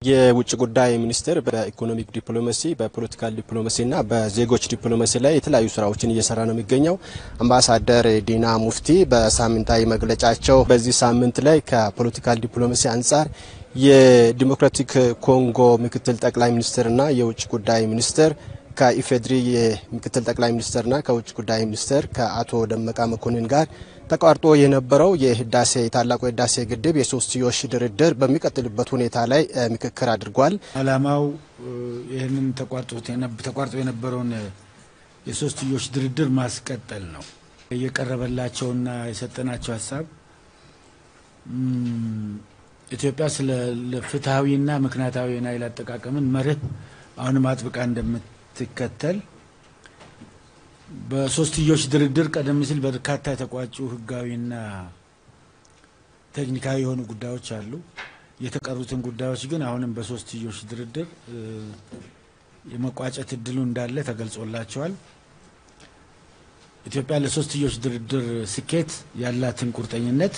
የውጭ ጉዳይ ሚኒስቴር በኢኮኖሚክ ዲፕሎማሲ፣ በፖለቲካል ዲፕሎማሲና በዜጎች ዲፕሎማሲ ላይ የተለያዩ ስራዎችን እየሰራ ነው የሚገኘው። አምባሳደር ዲና ሙፍቲ በሳምንታዊ መግለጫቸው በዚህ ሳምንት ላይ ከፖለቲካል ዲፕሎማሲ አንጻር የዲሞክራቲክ ኮንጎ ምክትል ጠቅላይ ሚኒስትርና የውጭ ጉዳይ ሚኒስትር ከኢፌድሪ የምክትል ጠቅላይ ሚኒስትርና ከውጭ ጉዳይ ሚኒስትር ከአቶ ደመቃ መኮንን ጋር ተቋርጦ የነበረው የህዳሴ የታላቁ የህዳሴ ግድብ የሶስትዮሽ ድርድር በሚቀጥልበት ሁኔታ ላይ ምክክር አድርጓል። ዓላማው ይህንን ተቋርጦ የነበረውን የሶስትዮሽ ድርድር ማስቀጠል ነው። የቀረበላቸውና የሰጠናቸው ሀሳብ ኢትዮጵያ ስለ ፍትሐዊና ምክንያታዊ የናይል አጠቃቀምን መርህ አሁንም አጥብቃ እንደምትከተል በሶስትዮሽ ድርድር ቀደም ሲል በርካታ የተቋጩ ህጋዊና ቴክኒካዊ የሆኑ ጉዳዮች አሉ። የተቀሩትን ጉዳዮች ግን አሁንም በሶስትዮሽ ድርድር የመቋጨት እድሉ እንዳለ ተገልጾላቸዋል። ኢትዮጵያ ለሶስትዮሽ ድርድር ስኬት ያላትን ቁርጠኝነት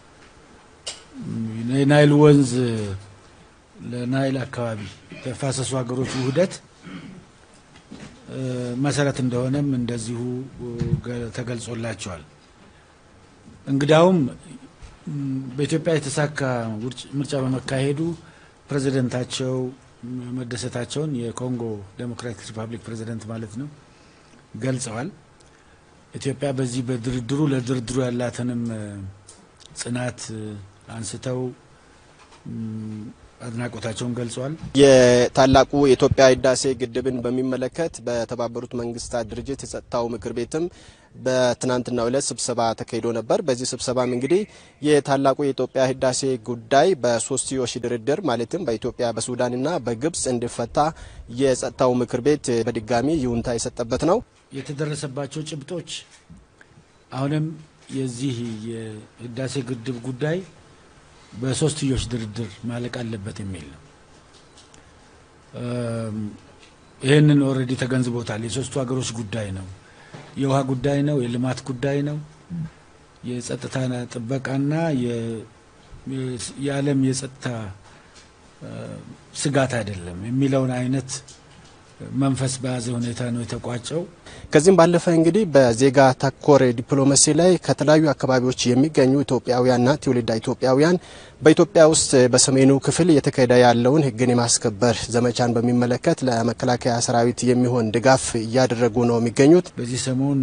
የናይል ወንዝ ለናይል አካባቢ ተፋሰሱ ሀገሮች ውህደት መሰረት እንደሆነም እንደዚሁ ተገልጾላቸዋል። እንግዳውም በኢትዮጵያ የተሳካ ምርጫ በመካሄዱ ፕሬዚደንታቸው መደሰታቸውን የኮንጎ ዴሞክራቲክ ሪፐብሊክ ፕሬዚደንት ማለት ነው ገልጸዋል። ኢትዮጵያ በዚህ በድርድሩ ለድርድሩ ያላትንም ጽናት አንስተው አድናቆታቸውን ገልጸዋል። የታላቁ የኢትዮጵያ ህዳሴ ግድብን በሚመለከት በተባበሩት መንግስታት ድርጅት የጸጥታው ምክር ቤትም በትናንትናው ዕለት ስብሰባ ተካሂዶ ነበር። በዚህ ስብሰባም እንግዲህ የታላቁ የኢትዮጵያ ህዳሴ ጉዳይ በሶስትዮሽ ድርድር ማለትም በኢትዮጵያ በሱዳንና በግብጽ እንዲፈታ የጸጥታው ምክር ቤት በድጋሚ ይሁንታ የሰጠበት ነው። የተደረሰባቸው ጭብጦች አሁንም የዚህ የህዳሴ ግድብ ጉዳይ በሶስትዮሽ ድርድር ማለቅ አለበት የሚል ነው። ይህንን ኦልሬዲ ተገንዝቦታል። የሶስቱ ሀገሮች ጉዳይ ነው። የውሃ ጉዳይ ነው። የልማት ጉዳይ ነው። የጸጥታ ጥበቃና የዓለም የጸጥታ ስጋት አይደለም የሚለውን አይነት መንፈስ በያዘ ሁኔታ ነው የተቋጨው። ከዚህም ባለፈ እንግዲህ በዜጋ ተኮር ዲፕሎማሲ ላይ ከተለያዩ አካባቢዎች የሚገኙ ኢትዮጵያውያንና ትውልደ ኢትዮጵያውያን በኢትዮጵያ ውስጥ በሰሜኑ ክፍል እየተካሄደ ያለውን ሕግን የማስከበር ዘመቻን በሚመለከት ለመከላከያ ሰራዊት የሚሆን ድጋፍ እያደረጉ ነው የሚገኙት። በዚህ ሰሞን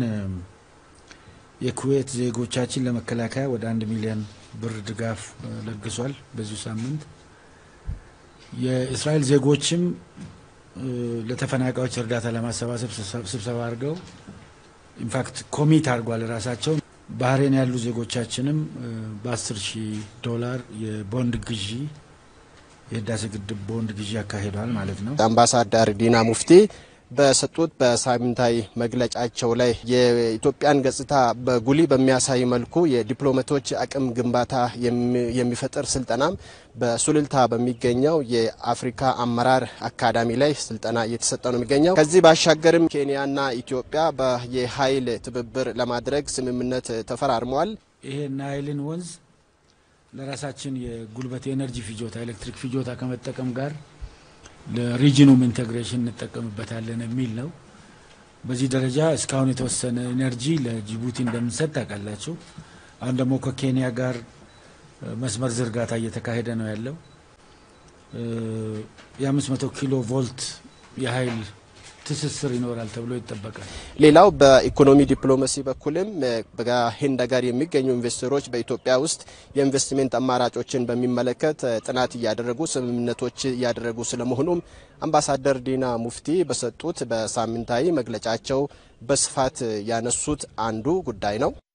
የኩዌት ዜጎቻችን ለመከላከያ ወደ አንድ ሚሊዮን ብር ድጋፍ ለግሷል። በዚሁ ሳምንት የእስራኤል ዜጎችም ለተፈናቃዮች እርዳታ ለማሰባሰብ ስብሰባ አድርገው ኢንፋክት ኮሚት አድርጓል ራሳቸው። ባህሬን ያሉ ዜጎቻችንም በ10 ሺህ ዶላር የቦንድ ግዢ የህዳሴ ግድብ ቦንድ ግዢ ያካሂደዋል ማለት ነው። አምባሳደር ዲና ሙፍቲ በሰጡት በሳምንታዊ መግለጫቸው ላይ የኢትዮጵያን ገጽታ በጉሊ በሚያሳይ መልኩ የዲፕሎማቶች አቅም ግንባታ የሚፈጥር ስልጠናም በሱሉልታ በሚገኘው የአፍሪካ አመራር አካዳሚ ላይ ስልጠና እየተሰጠ ነው የሚገኘው። ከዚህ ባሻገርም ኬንያና ኢትዮጵያ የኃይል ትብብር ለማድረግ ስምምነት ተፈራርመዋል። ይሄ ናይልን ወንዝ ለራሳችን የጉልበት የኤነርጂ ፍጆታ ኤሌክትሪክ ፍጆታ ከመጠቀም ጋር ለሪጅኑም ኢንቴግሬሽን እንጠቀምበታለን የሚል ነው። በዚህ ደረጃ እስካሁን የተወሰነ ኤነርጂ ለጅቡቲ እንደምንሰጥ ታውቃላችሁ። አሁን ደግሞ ከኬንያ ጋር መስመር ዝርጋታ እየተካሄደ ነው ያለው። የ500 ኪሎ ቮልት የኃይል ትስስር ይኖራል ተብሎ ይጠበቃል። ሌላው በኢኮኖሚ ዲፕሎማሲ በኩልም ከህንድ ጋር የሚገኙ ኢንቨስተሮች በኢትዮጵያ ውስጥ የኢንቨስትሜንት አማራጮችን በሚመለከት ጥናት እያደረጉ ስምምነቶች እያደረጉ ስለመሆኑም አምባሳደር ዲና ሙፍቲ በሰጡት በሳምንታዊ መግለጫቸው በስፋት ያነሱት አንዱ ጉዳይ ነው።